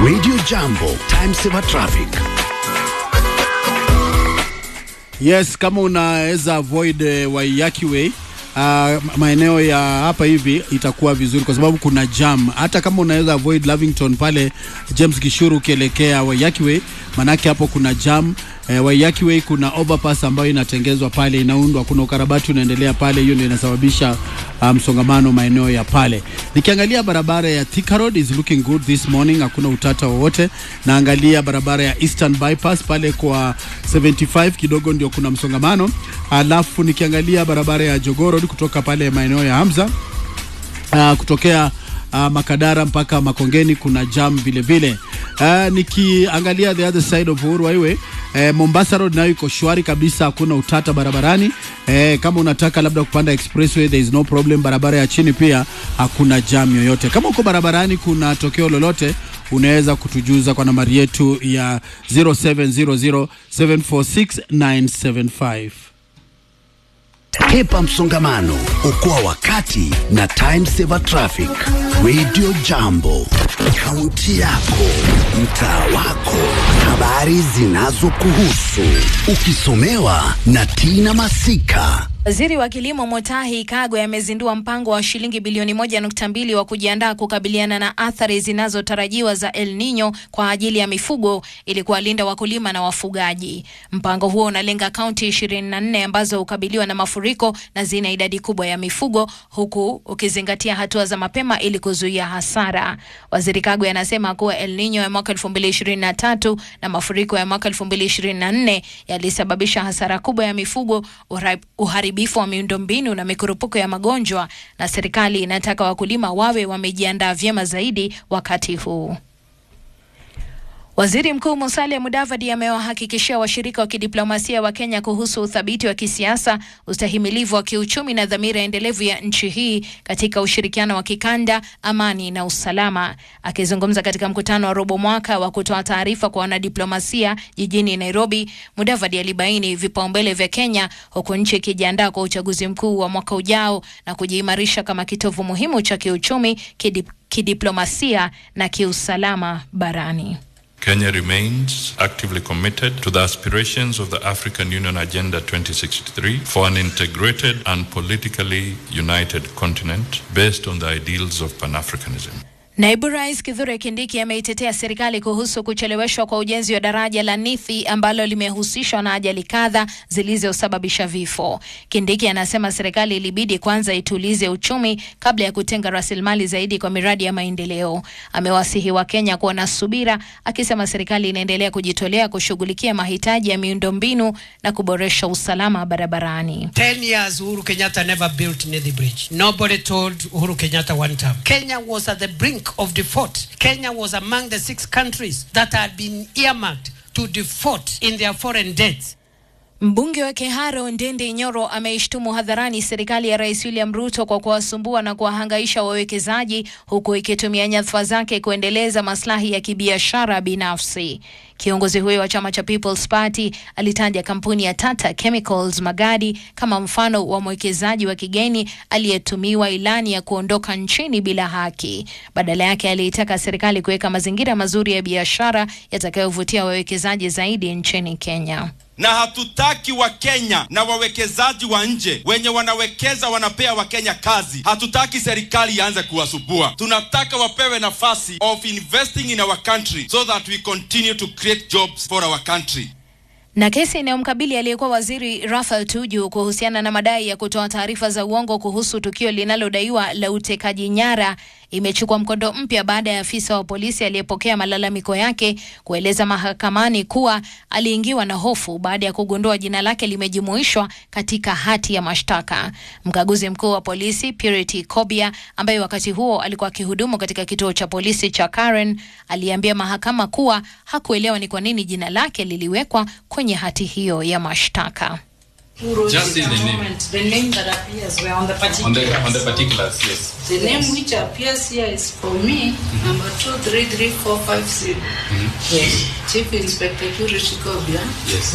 Radio Jambo, time saver traffic. Yes, kama unaweza avoid uh, Waiyaki Way uh, maeneo ya hapa hivi itakuwa vizuri kwa sababu kuna jam. Hata kama unaweza avoid Lavington pale James Gishuru ukielekea Waiyaki Way, manake hapo kuna jam. Eh, Waiyaki Way kuna overpass ambayo inatengezwa pale, inaundwa, kuna ukarabati unaendelea pale, hiyo ndio inasababisha msongamano um, maeneo ya pale. Nikiangalia barabara ya Thika Road is looking good this morning, hakuna utata wowote. Naangalia barabara ya Eastern Bypass pale kwa 75 kidogo ndio kuna msongamano, alafu nikiangalia barabara ya Jogoo Road kutoka pale maeneo ya Hamza uh, kutokea uh, Makadara mpaka Makongeni kuna jam vile vile. Uh, nikiangalia the other side of Uhuru Highway eh, Mombasa Road nayo iko shwari kabisa, hakuna utata barabarani. Eh, kama unataka labda kupanda expressway there is no problem. Barabara ya chini pia hakuna jam yoyote. Kama uko barabarani kuna tokeo lolote unaweza kutujuza kwa nambari yetu ya 0700746975. Hepa msongamano, okoa wakati na time saver traffic. Radio Jambo, kaunti yako, mtaa wako, habari zinazokuhusu, ukisomewa na Tina Masika. Waziri wa Kilimo Mutahi Kagwe amezindua mpango wa shilingi bilioni moja nukta mbili wa kujiandaa kukabiliana na athari zinazotarajiwa za El Nino kwa ajili ya mifugo ili kuwalinda wakulima na wafugaji. Mpango huo unalenga kaunti 24 ambazo hukabiliwa na mafuriko na zina idadi kubwa ya mifugo huku ukizingatia hatua za mapema ili kuzuia hasara. Waziri Kagwe anasema kuwa El Nino ya mwaka 2023 na mafuriko ya mwaka 2024 yalisababisha hasara kubwa ya mifugo, uharibifu wa miundombinu na mikurupuko ya magonjwa, na serikali inataka wakulima wawe wamejiandaa vyema zaidi wakati huu. Waziri Mkuu Musalia Mudavadi amewahakikishia washirika wa kidiplomasia wa Kenya kuhusu uthabiti wa kisiasa, ustahimilivu wa kiuchumi na dhamira endelevu ya nchi hii katika ushirikiano wa kikanda, amani na usalama. Akizungumza katika mkutano wa robo mwaka wa kutoa taarifa kwa wanadiplomasia jijini Nairobi, Mudavadi alibaini vipaumbele vya Kenya huku nchi ikijiandaa kwa uchaguzi mkuu wa mwaka ujao na kujiimarisha kama kitovu muhimu cha kiuchumi, kidip, kidiplomasia na kiusalama barani. Kenya remains actively committed to the aspirations of the African Union Agenda 2063 for an integrated and politically united continent based on the ideals of Pan-Africanism. Naibu Rais Kithure Kindiki ameitetea serikali kuhusu kucheleweshwa kwa ujenzi wa daraja la Nithi ambalo limehusishwa na ajali kadha zilizosababisha vifo. Kindiki anasema serikali ilibidi kwanza itulize uchumi kabla ya kutenga rasilimali zaidi kwa miradi ya maendeleo. Amewasihi Wakenya kuwa na subira, akisema serikali inaendelea kujitolea kushughulikia mahitaji ya miundombinu na kuboresha usalama barabarani. 10 years Uhuru Kenyatta never built Nithi Bridge. Nobody told Uhuru Kenyatta one time. Kenya was at the brink of default. Kenya was among the six countries that had been earmarked to default in their foreign debts. Mbunge wa Keharo Ndende Nyoro ameishtumu hadharani serikali ya Rais William Ruto kwa kuwasumbua na kuwahangaisha wawekezaji huku ikitumia nyadhifa zake kuendeleza maslahi ya kibiashara binafsi. Kiongozi huyo wa chama cha People's Party alitaja kampuni ya Tata Chemicals Magadi kama mfano wa mwekezaji wa kigeni aliyetumiwa ilani ya kuondoka nchini bila haki. Badala yake aliitaka serikali kuweka mazingira mazuri ya biashara yatakayovutia wawekezaji zaidi nchini Kenya na hatutaki Wakenya na wawekezaji wa nje wenye wanawekeza wanapea Wakenya kazi. Hatutaki serikali ianze kuwasubua, tunataka wapewe nafasi of investing in our country so that we continue to create jobs for our country. Na kesi inayomkabili aliyekuwa waziri Rafael Tuju kuhusiana na madai ya kutoa taarifa za uongo kuhusu tukio linalodaiwa la utekaji nyara imechukua mkondo mpya baada ya afisa wa polisi aliyepokea malalamiko yake kueleza mahakamani kuwa aliingiwa na hofu baada ya kugundua jina lake limejumuishwa katika hati ya mashtaka. Mkaguzi mkuu wa polisi Purity Kobia, ambaye wakati huo alikuwa akihudumu katika kituo cha polisi cha Karen, aliambia mahakama kuwa hakuelewa ni kwa nini jina lake liliwekwa kwenye hati hiyo ya mashtaka. Just in the name. The name that appears were on the particulars. On the, on the particulars, yes. The name which appears here is for me, number 233450. Yes. Chief Inspector Purity Kobia. Yes.